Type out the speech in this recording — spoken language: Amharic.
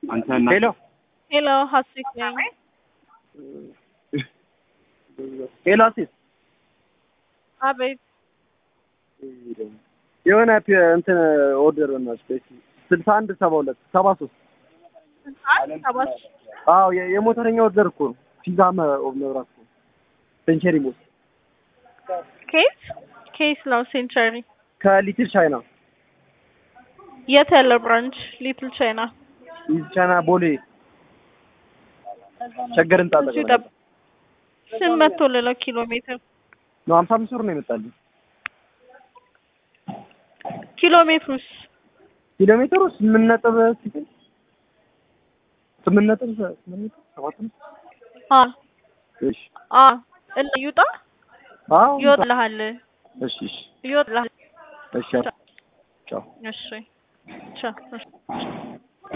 አንተና ሄሎ ሄሎ ሀሴት ነኝ። ሄሎ አሲስ አቤት የሆነ ፒ- እንትን ኦርደር በእናትሽ ስልሳ አንድ ሰባ ሁለት ሰባ ሶስት አንድ ሰባት አዎ የ- የሞተረኛ ኦርደር እኮ ነው። ፒዛ መ- መብራት እኮ ሴንቸሪ ሞት ኬስ ኬስ ነው ሴንቸሪ ከሊትል ቻይና የት ያለ ብራንች ሊትል ቻይና ሊትል ቻይና ቦሌ ቸገር ህንጻ እዚሁ አጠገብ ጠብ ስንት መቶ ሌላው ኪሎ ሜትር ነው። ሀምሳ አምስት ብር ነው የመጣልኝ። ኪሎ ሜትሩስ ኪሎ ሜትሩ ስምንት ነጥብ ስንት? ስምንት ነጥብ ስምንት ነጥብ ሰባት ነው። አ እሺ አ እና ይውጣ አዎ ይወጣልሃል እሺ እሺ ይወጣልሃል እሺ ቻው እሺ ቻው እሺ